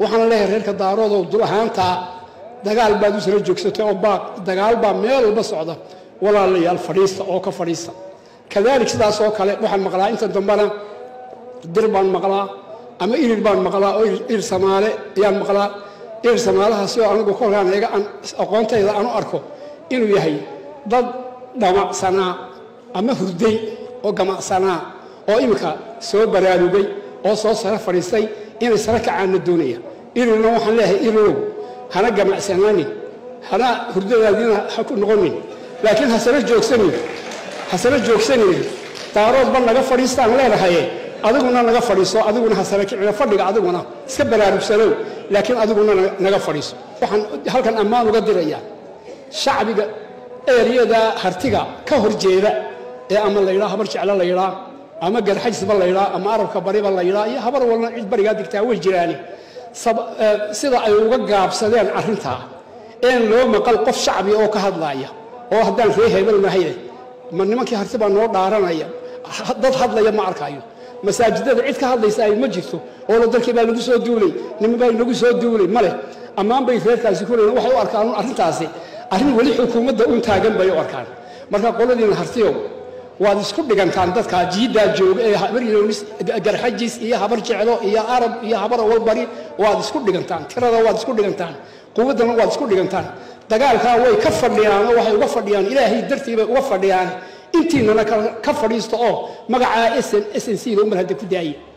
waxaan leeyahay reerka daaroodow dul ahaantaa dagaal baad u sala joogsatay oo baaq dagaal baa meel walba socda walaalayaal fadhiista oo ka fadhiista kadalik sidaas oo kale waxaan maqlaa inta dambena dir baan maqlaa ama irir baan maqlaa oo irir samaale ayaan maqlaa irir samaalahaasi oo anigu kolkaan eega aan aqoontayda aan u arko inuu yahay dad dhamacsanaa ama hurday oo gamacsanaa oo iminka soo baraarugay oo soo sare fadhiistay inay sare kacaanna doonaya irirna waxaan leeyahay irirow hana gamacsanaanin hana hurdadaadiina ha ku noqonin laakiin hasana joogsanin hasana joogsanin daaroodba naga fadhiistaan leenahaye adiguna naga fadhiiso adiguna hasana kicina fadhiga adiguna iska baraarugsanow laakiin adiguna naga fadhiiso waxaan halkan ammaan uga dirayaa shacbiga eeriyada hartiga ka horjeeda ee ama la yidhaa habar jeclo la yidhaa ama garxajisba la yidhaa ama arabka bariba la yidhaa iyo habar walna cid barigaa digtaa way jiraani sida ay uga gaabsadeen arrintaa een loo maqal qof shacbi oo ka hadlaaya oo haddaan ree hebel nahaye ma nimankii harti baa noo dhaaranaya dad hadlaya ma arkayo masaajidada cid ka hadlaysa ay ma jirto oo dalkii baa lagu soo duulay nima baa lagu soo duulay male ammaan bay reerkaasi ku leeyiin waxay u arkaan arrintaasi arrin weli xukuumadda un taagan bay u arkaan marka qoladiina hartiyow waad isku dhigantaan dadka jiiddaa jooga ee habar yoonis garxajis iyo habar jeclo iyo arab iyo habar awalbari waad isku dhigantaan tirada waad isku dhigantaan quwaddana waad isku dhigantaan dagaalkaa way ka fadhiyaan oo waxay uga fadhiyaan ilaahay dartii bay uga fadhiyaan intiinana ka fadhiista oo magacaa sn c da umar hadda ku daayay